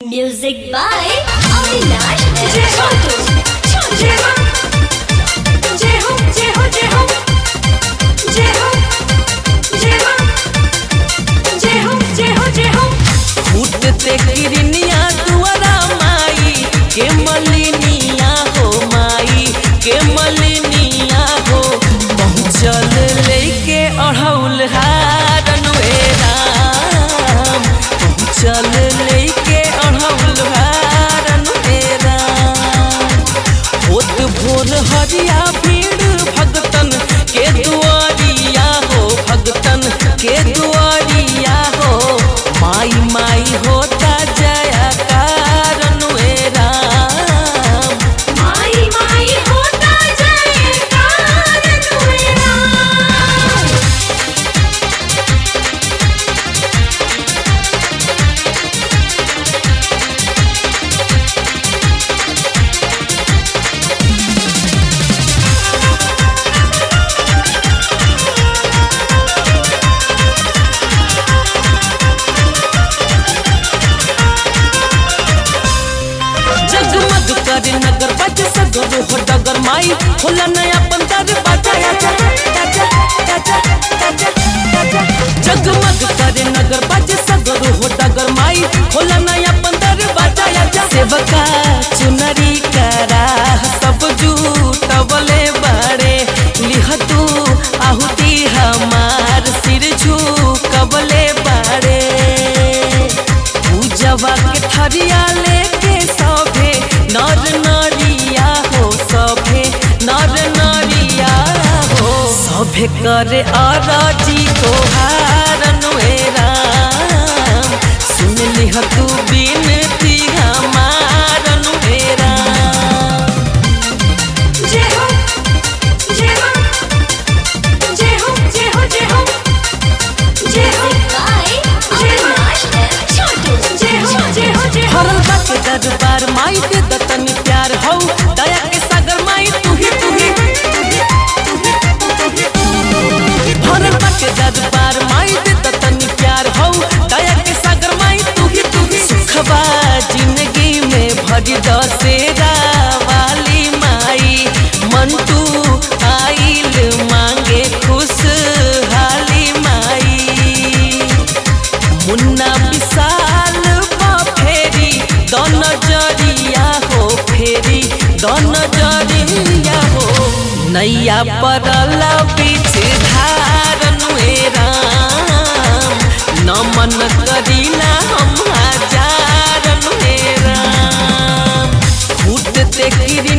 Music by Avinash Chotu. फूटते किरनिया दुआरा माई के मलिनिया हो माई के मलिनिया हो पहुँचल लेके अढ़ौल हारन वे राम पहुँचल लेके अढ़ौल हारन वे राम होत भोर हरिया भीड़ भगतन के दुआरिया हो भगतन के दुआरिया हो माई माई होता जया कारण वे राम माई माई होता जाए कारण मेरा जगमग करे नगर बज सगर हो डगर माई होला नया बंदर बाजा आजा आजा आजा आजा आजा जगमग करे नगर बज सगर हो डगर माई होला नया बंदर बाजा आजा सेवका चुनरी करा सब जूटवले बाड़े लिह तू आहुति हमार सिर झुकवले बाड़े पूजवा के थरिया लेके सभे नर नरिया हो सभे नर नरिया हो सभे करे अरजी तोहारन वे राम सुन लिह तू बिनती हमारन वे राम जय हो जय हो जय हो जय हो जय हो जय हो by Avinash Chotu. जय हो जय हो जय हो हरल बाटे दरबार माई दे दतनी प्यार हौ दया के सागर माई तू ही तू ही हरल बाटे दरबार माई दे दतनी प्यार हौ दया के सागर माई तू ही तू ही सुखबा जिंदगी में भरी दसेरा वाली माई मंटू आइल मांगे खुश हाली माई मुन्ना विशाल बा फेरी दन जरिया हो फेरी दन जरिया हो नैया परल बीच धारन वे राम नमन करीना हम हजारन वे राम फूटते किरी